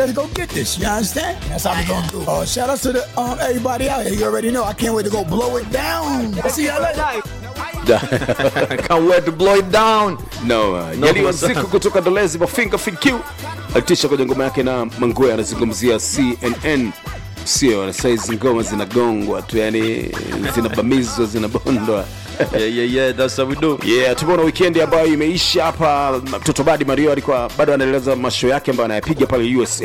Let's go get this. You understand? That's how we gonna do. Uh, shout out to the um, everybody out here. You already know. I can't wait to go blow it down. See y'all later. Can't wait to blow it down. no, uh, No, Yali sana. Waziko kutoka Dolezi Mafinga FQ alitisha kwenye ngoma yake na Mangwe anazungumzia CNN sio na saizi ngoma zinagongwa tu yani zinabamizwa zinabondwa Yeah, yeah, yeah, that's how we do. yeah tumeona weekend ambayo imeisha hapa mtoto badi mario alikuwa bado anaendeleza masho yake ambayo anayapiga pale usa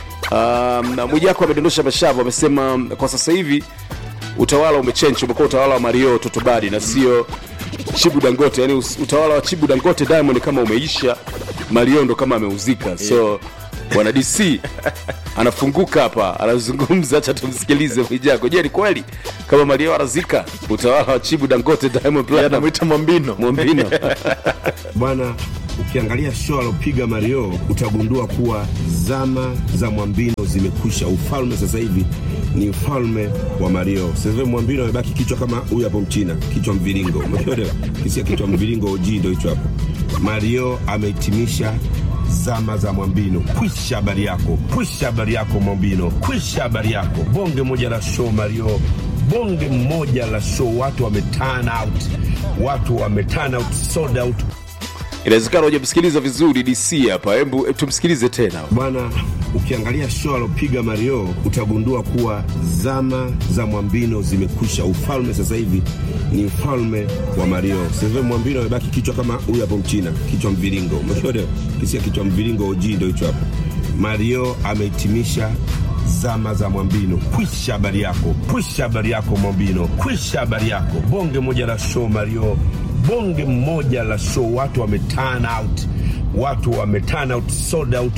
um, na mwijako amedondosha mashavu amesema kwa sasa hivi utawala umechenji umekuwa utawala wa mario toto badi na sio chibu dangote yani us- utawala wa chibu dangote diamond kama umeisha mario ndo kama ameuzika so bwana dc anafunguka hapa anazungumza hacha tumsikilize mwijako je ni kweli kama mario anazika utawala wa chibu dangote diamond Yeah, Platinum? namwita Mwambino. mwambino bwana ukiangalia show alopiga mario utagundua kuwa zama za mwambino zimekwisha ufalme sasa hivi ni ufalme wa mario sasa hivi mwambino amebaki kichwa kama huyu hapo mchina kichwa mviringo umeelewa kisia kichwa mviringo og ndo hicho hapo mario amehitimisha zama za mwambino kwisha habari yako kwisha habari yako mwambino kwisha habari yako bonge moja la show mario bonge moja la show watu wame turn out watu wame turn out sold out inawezekana hujamsikiliza vizuri dc hapa hebu hebu tumsikilize tena bwana ukiangalia show alopiga mario utagundua kuwa zama za mwambino zimekwisha ufalme sasa hivi ni ufalme wa mario sasa hivi mwambino amebaki kichwa kama huyu hapo mchina kichwa mviringo umeelewa kisia kichwa mviringo og ndo hicho hapo mario amehitimisha zama za mwambino kwisha habari yako kwisha habari yako mwambino kwisha habari yako bonge moja la show mario bonge moja la show watu wame turn out watu wame turn out sold out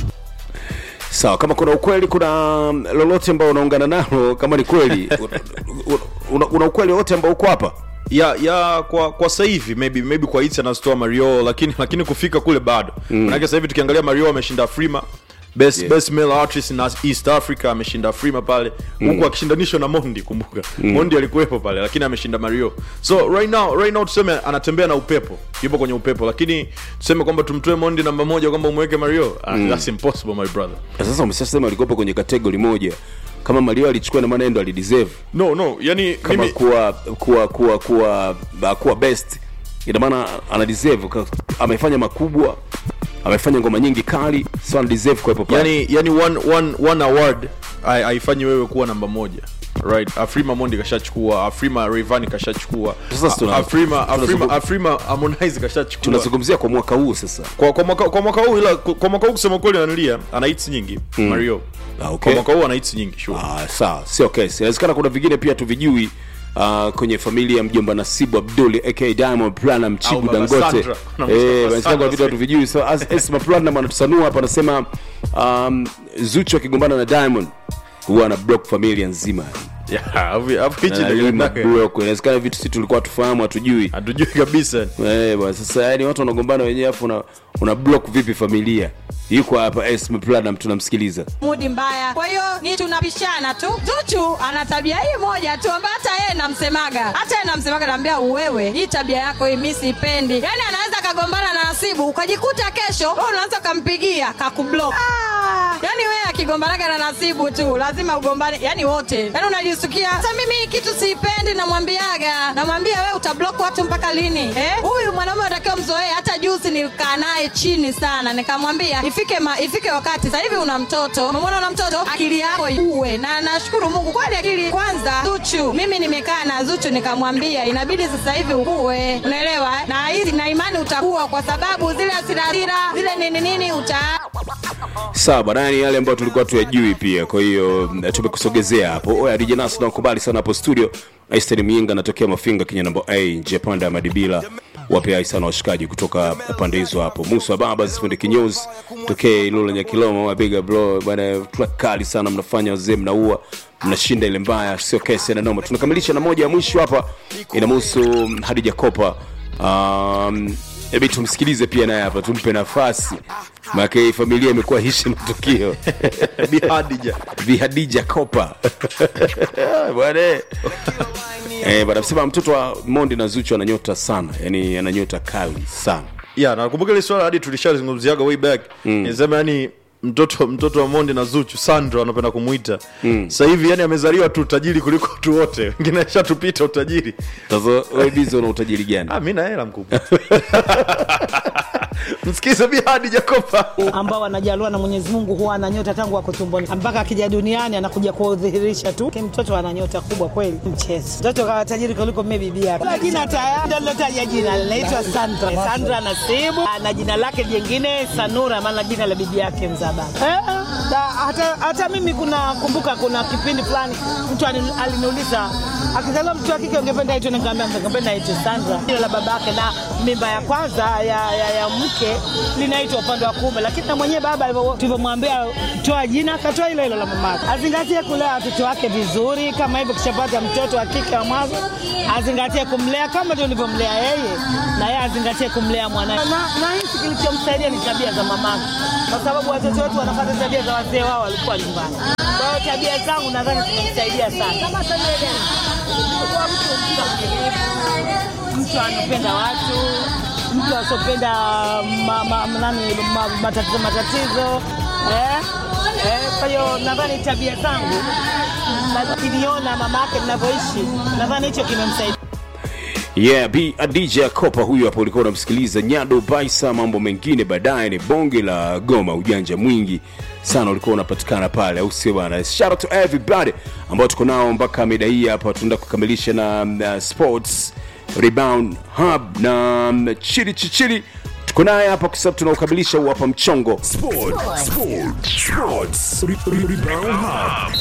sawa kama kuna ukweli kuna lolote ambao unaungana nalo kama ni kweli una, una ukweli wote ambao uko hapa ya ya kwa kwa sasa hivi maybe maybe kwa hits anazitoa Mario lakini lakini kufika kule bado. Mm. Maana sasa hivi tukiangalia Mario ameshinda Frima Best, Yeah. best male artist na East Africa ameshinda Frima pale huku akishindanishwa na Mondi kumbuka Mondi alikuwepo pale lakini ameshinda Mario so right now right now tuseme anatembea na upepo yupo kwenye upepo lakini tuseme kwamba tumtoe Mondi namba moja kwamba umweke Mario mm. that's impossible my brother Na sasa umeshasema alikopa kwenye kategori moja kama mario alichukua na maana yeye ndo alideserve no no yani kama mimi kuwa kuwa kuwa kuwa uh, kuwa best ina maana ana deserve ka- amefanya makubwa amefanya ngoma nyingi kali so ana deserve kuwepo pale yani yani one, one, one award hai- haifanyi wewe kuwa namba moja right afrima mondi kashachukua afrima rayvanny kashachukua Sasa tuna- A- afrima afrima tunazungum- afrima harmonize kashachukua tunazungumzia kwa mwaka huu sasa kwa, kwa, mwaka, kwa mwaka huu ila kwa mwaka huu kusema kweli ananilia ana hits nyingi mario Ah, okay. kwa mwaka huu ana hits nyingi sure Ah, sawa sio kesi inawezekana kuna vingine pia tuvijui Uh, kwenye familia ya mjomba nasibu abdul aka diamond planam Au chibu Baba dangote Sandra. Unamwita Eh, Baba inawezekana Sandra kuna vitu hatuvijui so as esma planam anatusanua hapa anasema um, zuchu akigombana na diamond huwa ana block familia nzima Yeah, hapo- hapo hichi Na ndio hii kinataka. mablock. inawezekana vitu si tulikuwa tufahamu hatujui hatujui kabisa Eh, bwana sasa yani watu wanagombana wenyewe afu una, una block vipi familia yuko hapa esma planam tunamsikiliza mudi mbaya. Kwa hiyo ni tunapishana tu. Zuchu ana tabia hii moja tu ambayo hata yeye namsemaga, hata yeye namsemaga, naambia wewe, hii tabia yako hii mimi sipendi. Yani anaweza kagombana na Nasibu ukajikuta kesho wewe unaanza kampigia kakublock. Ah, yani wewe akigombanaga na Nasibu tu lazima ugombane, yani wote, yani unajisikia sasa. Mimi hii kitu siipendi, namwambiaga, namwambia wewe utablock watu mpaka lini? Eh, huyu mwanaume unatakiwa mzoee. Hata juzi nilikaa naye chini sana, nikamwambia ifike ma, ifike wakati sasa hivi una mtoto, umemwona una mtoto, akili yako uwe na. Nashukuru Mungu kweli, akili kwanza. Zuchu, mimi nimekaa na Zuchu nikamwambia inabidi sasa hivi ukue, unaelewa eh? na hizi na imani utakuwa, kwa sababu zile hasira zile nini nini uta sawa bwana yani yale ambayo tulikuwa tuyajui pia kwa hiyo mm, tumekusogezea hapo oya dj nas nakubali sana hapo studio aisteri miinga anatokea mafinga kenya namba a nje panda ya madibila wape ai sana washikaji kutoka pande hizo hapo musa baba zifunde kinyozi tokee ilula nyakiloma wapiga bro bwana track kali sana mnafanya wazee mnaua mnashinda ile mbaya sio kesi na noma tunakamilisha na moja ya mwisho hapa inamhusu hadija kopa um, hebi tumsikilize pia naye hapa tumpe nafasi maake hii familia imekuwa hishi matukio Bi Hadija. bihadija kopa bwana eh, bwana msema mtoto wa mondi na zuchu ananyota sana yani ananyota kali sana yeah nakumbuka ile swala hadi tulishalizungumziaga way back mm. nisema yani mtoto mtoto wa mondi na zuchu sandro anapenda kumwita mm. sasa hivi yani amezaliwa tu utajiri kuliko watu wote wengine ashatupita utajiri sasa wewe bizi una utajiri gani ah, mi na hela mkubwa msikize bihadi jakopa ambao wanajaliwa na Mwenyezi Mungu huwa ana nyota tangu wako tumboni mpaka akija duniani anakuja kudhihirisha tu. Ki Mtoto ana nyota kubwa kweli, mchezo. Mtoto kawa tajiri kuliko mimi bibi yake. La jina tayari ndio nilotaja jina linaitwa Sandra. Sandra Nasibu na jina lake jingine Sanura, maana jina la bibi yake mzaba. Eh, da, hata, hata mimi kuna kumbuka kuna kipindi fulani mtu ali- aliniuliza akizaliwa mtu wa kike ungependa aitwe, nikamwambia ningependa aitwe Sandra, jina la babake, na mimba ya kwanza ya, ya, ya mke linaitwa upande wa kuume, lakini na mwenyewe baba alivyo- tulivyomwambia toa jina akatoa hilo hilo la mamake. Azingatie kulea watoto wake vizuri, kama hivyo kishapata mtoto wa kike wa mwanzo, azingatie kumlea kama tulivyomlea yeye, na yeye azingatie kumlea mwanae. Na, na hisi kilichomsaidia ni tabia za mamake, kwa sababu watoto wetu wanafuata tabia za wazee wao walikuwa nyumbani. Kwa hiyo tabia zangu nadhani zimemsaidia sana. Kama tabia gani? Kuwa mtu mtu mtu anapenda watu, mtu asiopenda ma, ma, nani, ma, matatizo matatizo eh? Eh, kwa hiyo nadhani tabia zangu na kiniona mama yake ninavyoishi, nadhani hicho kimemsaidia. yeah b a dj kopa huyu hapo ulikuwa unamsikiliza nyado baisa mambo mengine baadaye ni bonge la goma ujanja mwingi sana ulikuwa unapatikana pale au sio bana shout out to everybody ambao tuko nao mpaka mida hii hapa tunaenda kukamilisha na uh, sports rebound hub na um, chili chichili tuko naye hapa kwa sababu tunaukamilisha huu hapa mchongo Sport, sport, sports. Re- re- Rebound Hub.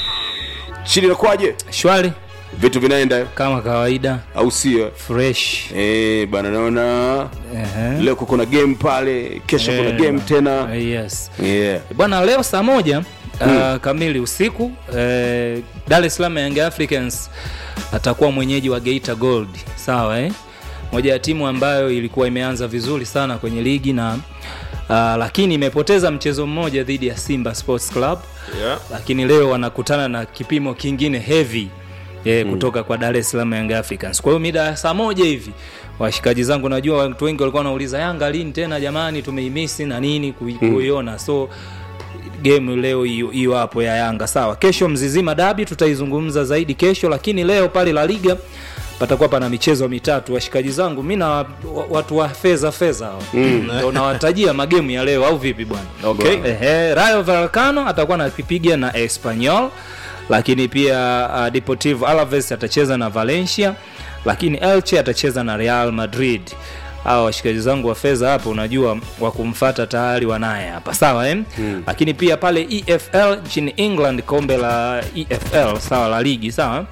chili nakwaje shwari vitu vinaenda kama kawaida au sio fresh Eh, bana naona Ehe. leo kuna game pale kesho kuna Eh, game tena yes yeah. bwana leo saa moja uh, kamili usiku uh, dar es salaam young africans atakuwa mwenyeji wa geita gold sawa eh? moja ya timu ambayo ilikuwa imeanza vizuri sana kwenye ligi na uh, lakini imepoteza mchezo mmoja dhidi ya simba sports club yeah. lakini leo wanakutana na kipimo kingine heavy eh, kutoka kwa Dar es Salaam Young Africans. Kwa hiyo mida ya saa moja hivi washikaji zangu, najua watu wengi walikuwa wanauliza Yanga lini tena jamani, tumeimisi na nini kui- kuiona so game leo hiyo hiyo hapo ya Yanga sawa. Kesho Mzizima Dabi tutaizungumza zaidi kesho, lakini leo pale La Liga patakuwa pana michezo mitatu washikaji zangu mi na wa- watu wa fedha fedha hao ndo nawatajia magemu ya leo au vipi bwana Okay. Ehe, Rayo Vallecano atakuwa anapiga na Espanyol, lakini pia uh, Deportivo Alaves atacheza na Valencia, lakini Elche atacheza na Real Madrid. Hawa washikaji zangu wa fedha hapa, unajua wa kumfata tayari wanaye hapa, sawa eh? mm. Lakini pia pale EFL nchini England, kombe la EFL sawa, la ligi sawa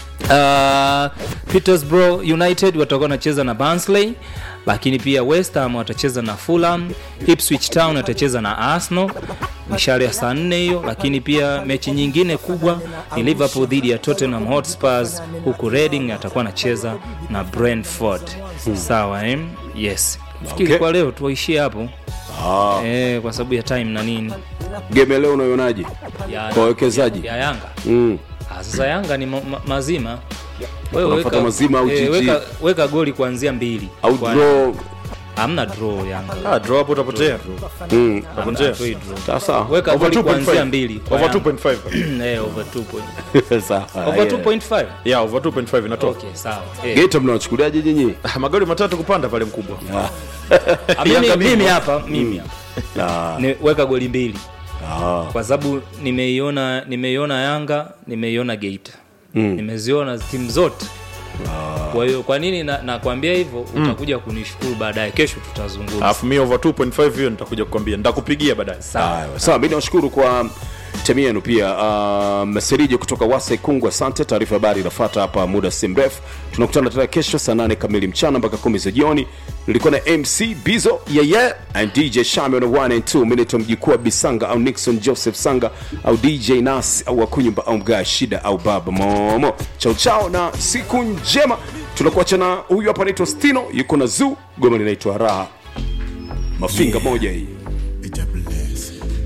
Uh, Petersborough United watakuwa wanacheza na Barnsley, lakini pia West Ham watacheza na Fulham, Ipswich Town watacheza na Arsenal mishale ya saa nne hiyo, lakini pia mechi nyingine kubwa ni Liverpool dhidi ya Tottenham Hotspurs, huku Reading atakuwa anacheza na Brentford. Sawa eh? Yes. Fikiri Okay. kwa leo tuwaishie hapo ah. eh, kwa sababu ya time na nini game ya leo unaionaje ya, kwa wawekezaji ya Yanga mm. Ah, sasa Yanga ni ma ma mazima. Wewe Unafuata mazima au GG? weka, weka goli kuanzia mbili. au Kwa- draw Hamna draw Yanga. Ah, draw hapo utapotea mm. Utapotea. Hatoi draw. sasa Weka Over goli kuanzia 2.5. mbili. kwa Over Yanga. 2.5 Eh, over 2 point. sawa Over yeah. 2.5. yeah over 2.5 inatoka Okay, sawa. Eh. Geita mnawachukuliaje nyinyi Ah, magoli matatu kupanda pale mkubwa Ah, mimi- Yanga Mimi bingwa. hapa, mimi hapa. ah. Ni weka goli mbili. ah. Kwa sababu nimeiona nimeiona Yanga, nimeiona Geita. Nimeziona timu zote. Kwa hiyo kwa nini na- nakwambia hivyo utakuja kunishukuru baadaye kesho tutazungumza. alafu mi over 2.5 hiyo nitakuja kukwambia nitakupigia baadaye Sawa. sawa mi nawashukuru kwa timu yenu pia uh, meserijo kutoka wasa ikungu asante taarifa habari inafata hapa muda si mrefu tunakutana tena kesho saa 8 kamili mchana mpaka kumi za jioni nilikuwa na mc bizo yeah, yeah, and dj shami on 1 and 2 minito mjikuu bisanga au nixon joseph sanga au dj nas au akunyumba au mgaa shida au baba momo chao chao na siku njema tunakuacha na huyu hapa anaitwa stino yuko na zoo goma linaitwa raha mafinga moja hii